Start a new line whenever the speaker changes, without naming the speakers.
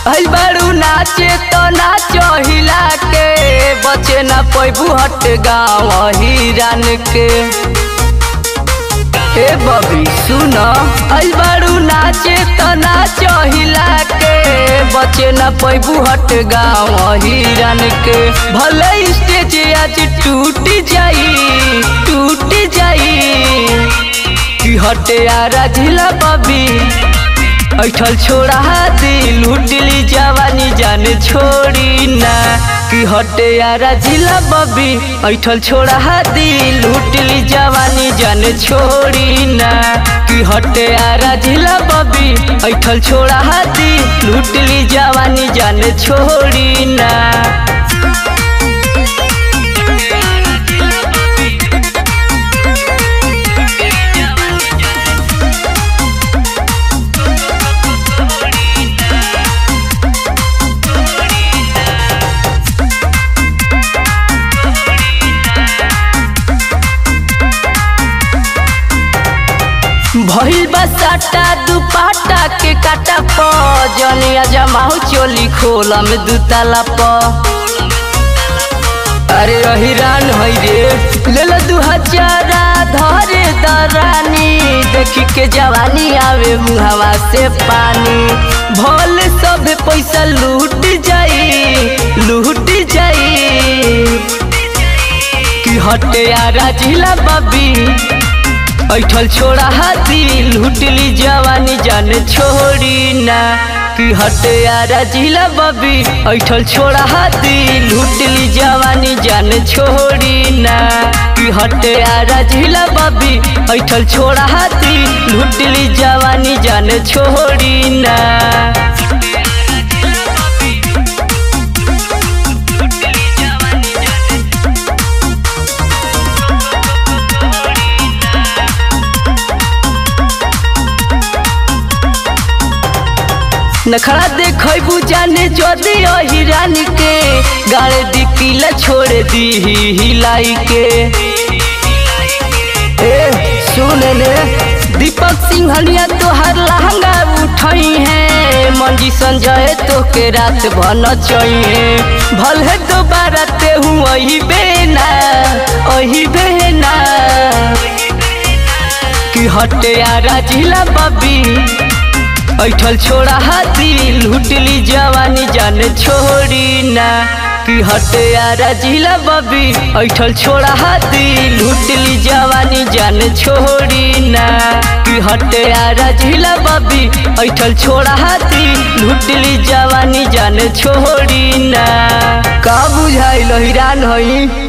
आइल बारू नाचे तो नाचो हिला के बचे ना पैबू हट गाँव हिरान के हे बबी सुन आइल बारू नाचे तो नाचो हिला के बचे ना पैबू हट गाँव हिरान के भले स्टेज आज टूट जाई टूट जाई कि हटे आरा झिला बबी ऐठल छोड़ा दी लूटली जवानी जान छोड़ी ना कि हटे यारा जिला बबी ऐठल छोड़ा दी लूटली जवानी जान छोड़ी ना कि हटे यारा जिला बबी ऐठल छोड़ा दी लूटली जवानी जान छोड़ी ना भइल बसाटा दुपाटा के काटा प जनिया जमाऊ चोली खोला में दुताला प अरे रहिरान है रे ले लो दू हजारा धरे दरानी देखी के जवानी आवे मुहावा से पानी भल सब पैसा लूट जाई लूट जाई कि हटे यारा जिला बबी ऐठल छोड़ा हाथी लूटली जवानी जान छोड़ी ना कि हटे यारा जिला बबी ऐठल छोड़ा हाथी लूटली जवानी जान छोड़ी ना कि हटे यारा जिला बबी ऐठल छोड़ा हाथी लूटली जवानी जान छोड़ी ना नखड़ा देखबू जाने जदि हिरान के गाड़े दी किला छोड़ दी हिलाई के ए सुन ले दीपक सिंहनिया तोहर लहंगा उठई है मंजी संजय तो के रात भन चाहिए भल है दोबारा ते हूँ वही बेना वही बेना कि हटे यारा जिला बबी ऐठल छोड़ा हाथी लूटली जवानी जान छोड़ी ना कि हटे यारा जिला बबी ऐठल छोड़ा हाथी लूटली जवानी जान छोड़ी ना कि हटे यारा जिला बबी ऐठल छोड़ा हाथी लूटली जवानी जान छोड़ी ना का बुझाइल हिरान हई